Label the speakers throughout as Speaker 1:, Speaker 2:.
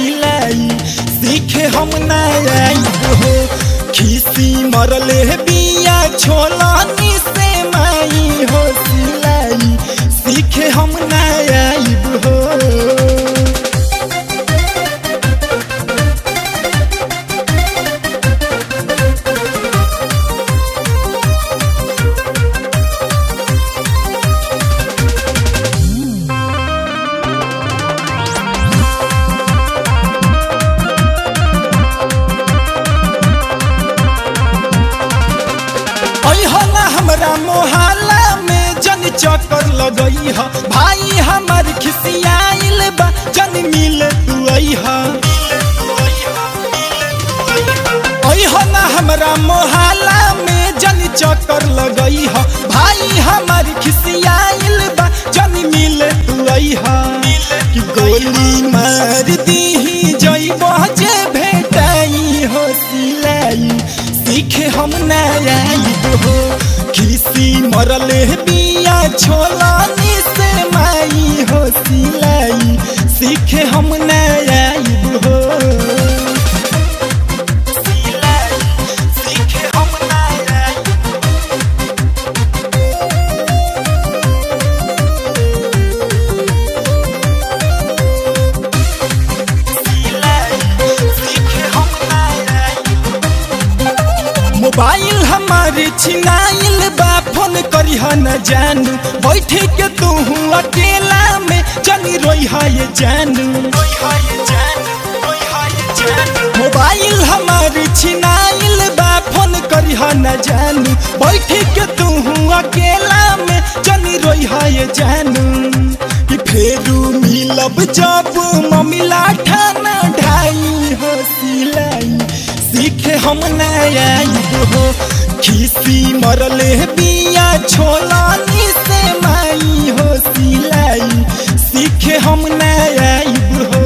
Speaker 1: सिलाई सीखे हम नई हो खीसी मरले बिया छोलानी से माई हो सिलाई सीखे हम नई हो अइहो ना हमरा मोहल्ला में जन चक्कर लगई ह भाई हमर खिसियाइल बा जन मिल तू अइहा अइहो ना हमरा मोहल्ला में जन चक्कर लगई ह भाई हमर खिसियाइल बा जन मिल तू अइहा कि गोली मार दीही जइबो जे भेटाई हो सिलाई सीखे हम नयाइब हो खिसी मरले बिया छोलानी से माई हो सिलाई सीखे हम नयाइब हो सिलाई सीखे हम नयाइब मोबाइल हमारे छिनाइल बा फोन करी न जानू बैठे के तू अकेला में जनी रोई ये जानू मोबाइल हमारे छिनाइल बा फोन करी न जानू बैठे के तू अकेला में जनी रोई ये जानू कि फेरू मिलब जब मम्मी ठाना ढाई हो सिलाई सीखे हम नयाइब हो खीसी मरले बिया छोलानी से माई हो सिलाई सीखे हम नयाइब हो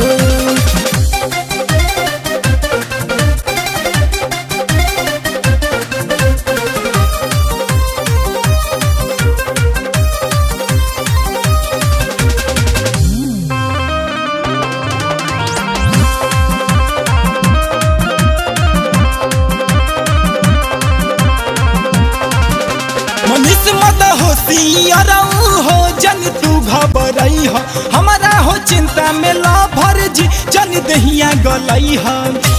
Speaker 1: मनीष मत हो सियरऊ हो जन तू घबरई हो हमारा हो चिंता में ला भर जी जन दहिया गलई हो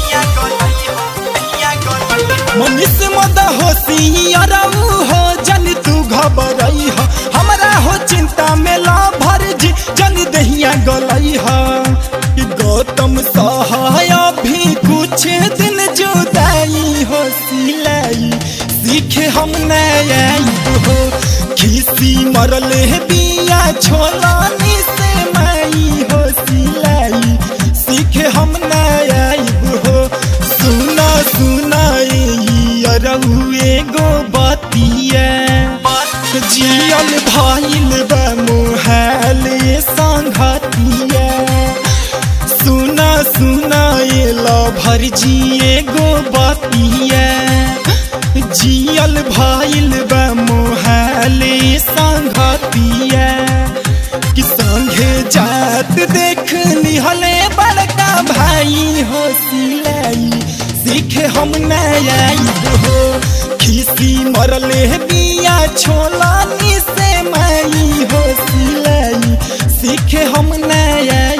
Speaker 1: मनीष मत हो सियरऊ हो जन तू घबरई हो हमारा हो चिंता में ला भर जी जन दहिया गलई हो कि गौतम सहाय भी कुछ दिन जुदाई हो सिलाई सीखे हम नयाइब हो खीसी मरले बिया छोलानी से माई हो सिलाई सीखे हम नयाइब हो सुना सुना अरऊ एगो बतिया जियल भइल बा मोहाल संघतिया सुना सुना एला भर जी एगो बतिया जियल भइल बा मोहाले संघतिया कि संघे जात देख निहले बड़का भाई हो सिलाई सीखे हम नयाइब हो खीसी मरले बिया छोलानी से माई हो सिलाई सीखे हम नया